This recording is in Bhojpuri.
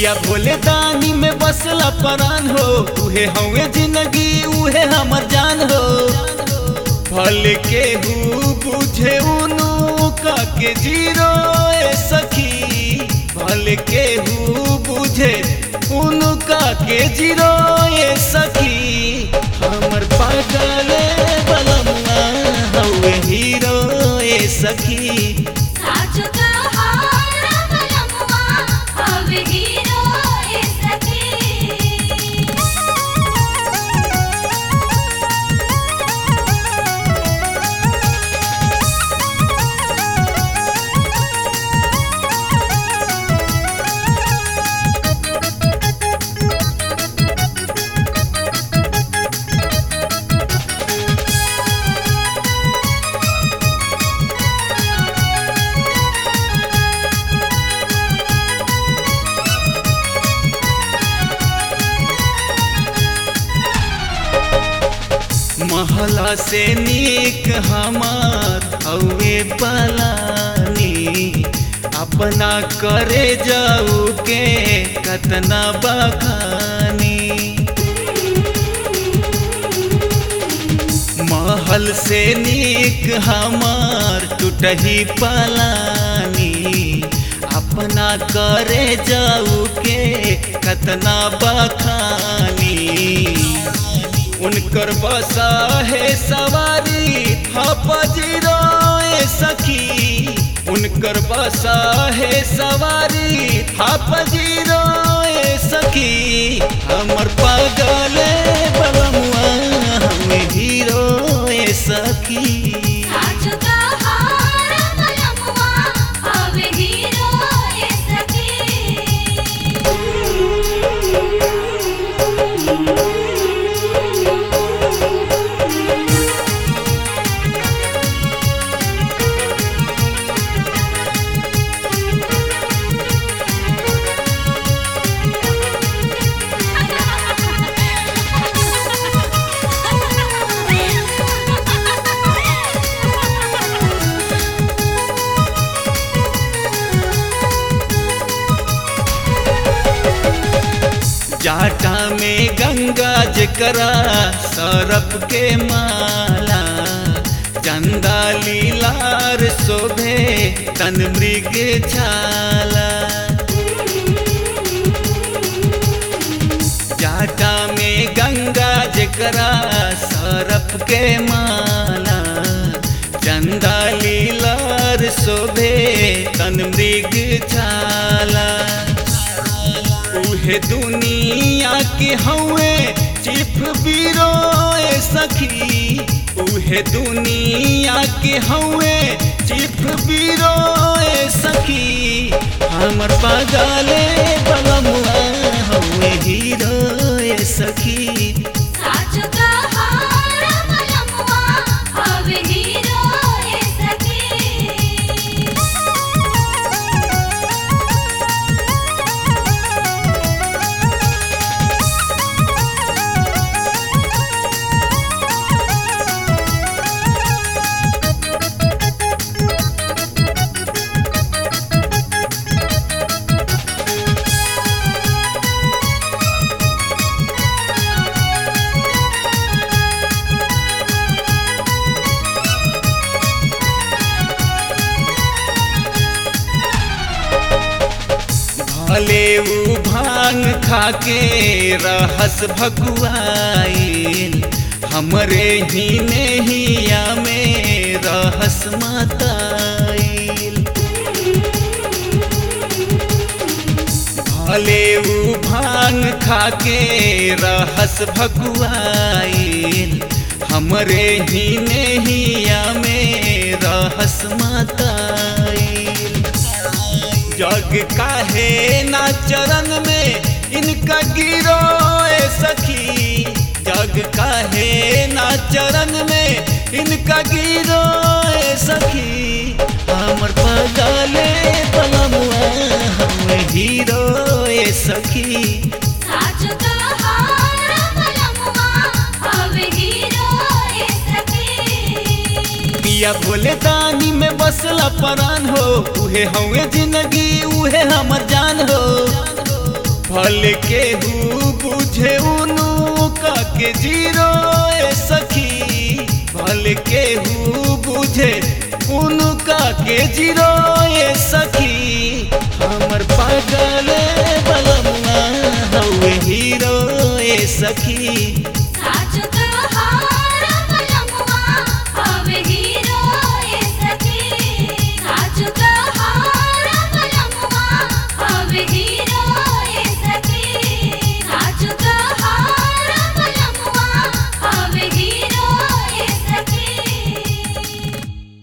पिया भोले दानी में बसला परान हो उहे हवे जिंदगी उहे हमर जान हो भले के हु बुझे उनु का के जीरो ए सखी भले के हु बुझे उनु का के जीरो ए सखी हमर पागल बलमुआ हवे हीरो ए सखी साच कहारा बलमुआ हवे हीरो ए सखी महला से नीक हमार हवे पलानी अपना करे जाऊ के कतना बखानी महल से नीक हमार टूटही पलानी अपना करे जाऊ के कतना बखानी उनकर बसा है सवारी हपजीरो सखी उनकर बसा है सवारी हपजीरो सखी हमर पागल बलमुआ हमें हीरो सखी साच कहारा बलमुआ हवे हीरो ए सखी जाटा में गंगा जकरा सरप के माला चंदा लीलार शोभे तन मृग छाला जाटा में गंगा जकरा सरप के माला चंदा लीलार शोभे तन मृग छाला उहे दुनिया के हवे चिफ बीरो ए सखी उहे दुनिया के हवे चिफ बीरो ए सखी हमर पागले बलमुआ हवे हीरो ए सखी साच कहारा बलमुआ हवे हीरो ए सखी भले ऊ भांग खाके रहस भकुआइल हमरे ही नहिया में रहस माताइल भले ऊ भांग खाके रहस भकुआइल हमरे ही नहिया में रहस माताइल जग काहे ना चरण में इनका गिरो ए सखी जग काहे ना चरण में इनका गिरो ए सखी हमर पगले पलमुआ हम हीरो ए सखी साच कहारा बलमुआ हवे हीरो ए सखी पिया भोले दानी में बसला परान हो उहे हवे जिंदगी उहे हमर जान हो भल के हु बुझे उनु का के जीरो ए सखी भल के हु बुझे उनु का के जीरो ए सखी हमर पागल बलमुआ हवे हीरो ए सखी साच तोहार बलमुआ हवे हीरो ए सखी साच तोहार बलमुआ हवे हीरो